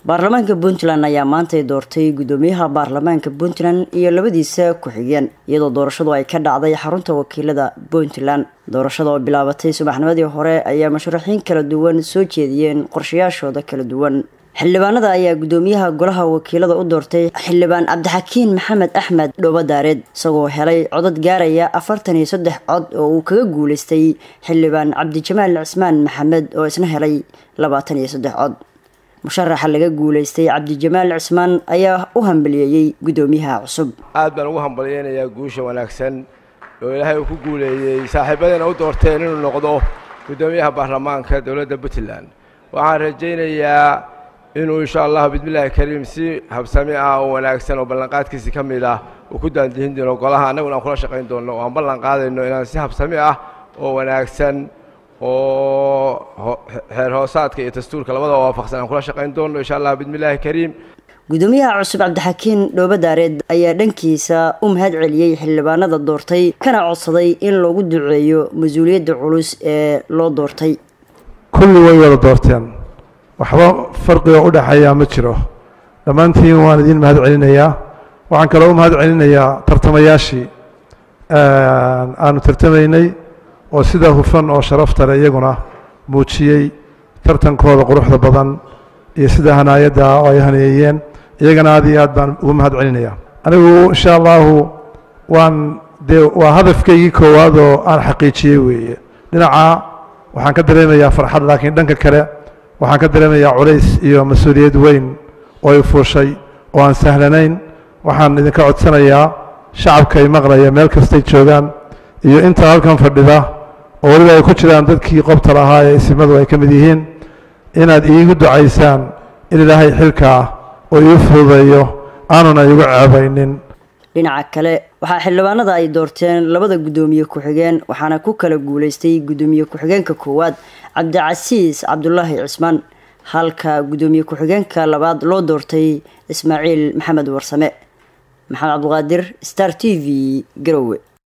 baarlamaanka puntland ayaa maantay doortay gudoomiyaha baarlamaanka puntland iyo labadiisa ku-xigeen iyadoo doorashadu ay ka dhacday xarunta wakiilada puntland doorashada oo bilaabatay subaxnimadii hore ayaa mashruuxiin kala duwan soo jeediyeen qorshayaashooda kala duwan xildhibaanada ayaa gudoomiyaha golaha wakiilada u doortay xildhibaan cabdixakiin maxamed axmed dhoobadaareed isagoo helay codad gaaraya afartan iyo saddex cod oo uu kaga guuleystay xildhibaan cabdijamaal cismaan maxamed oo isna helay labaatan iyo saddex cod musharaxa laga guuleystay cabdijamaal cismaan ayaa u hambaliyeeyey gudoomiyaha cusub aad baan ugu hambalyeynayaa guusha wanaagsan oo ilaahay uu ku guuleeyey saaxiibadana u doorteen inuu noqdo gudoomiyaha baarlamaanka dowladda puntland waxaan rajaynayaa inuu insha allah bismillaahi kariim si habsami ah oo wanaagsan oo ballanqaadkiisi ka mid ah uu ku daandihin doono golaha annaguna aan kula shaqayn doonno oo aan ballan qaadayno inaan si habsami ah oo wanaagsan oo xeer hoosaadka iyo dastuurka labadaba waafaqsan aan kula shaqayn doonno insha allah bismillaahi kariim gudoomiyaha cusub cabdixakiin dhoobadaareed ayaa dhankiisa u mahad celiyey xildhibaanada doortay kana codsaday in loogu duceeyo mas-uuliyadda culus ee loo doortay kulli way wada doorteen waxba farqiga u dhexeeyaa ma jiro dhammaantiin waan idiin mahad celinayaa waxaan kaloo u mahad celinayaa tartamayaashii aanu tartamaynay oo sida hufan oo sharafta leh iyaguna muujiyey tartankooda quruxda badan iyo sida hanaayadda oo ay haneeyeen iyagana aad iyo aad baan ugu mahad celinayaa anigu insha allahu waan dee waa hadafkaygii koowaad oo aan xaqiijiyey weeye dhinaca waxaan ka dareemayaa farxad laakiin dhanka kale waxaan ka dareemayaa culays iyo mas-uuliyad weyn oo ay fuushay oo aan sahlanayn waxaan idinka codsanayaa shacabkay maqlaya meel kastay joogaan iyo inta halkan fadhida oo weliba ay ku jiraan dadkii qobta lahaa ee isimadu ay ka mid yihiin inaad iigu ducaysaan in ilaahay xilkaa oo ii fududeeyo aanuna iigu ceebaynin dhinaca kale waxaa xildhibaanada ay doorteen labada guddoomiye ku-xigeen waxaana ku kala guuleystay guddoomiye ku-xigeenka koowaad cabdicasiis cabdulaahi cismaan halka guddoomiye ku-xigeenka labaad loo doortay ismaaciil maxamed warsame maxamed cabdiqaadir star t v garowe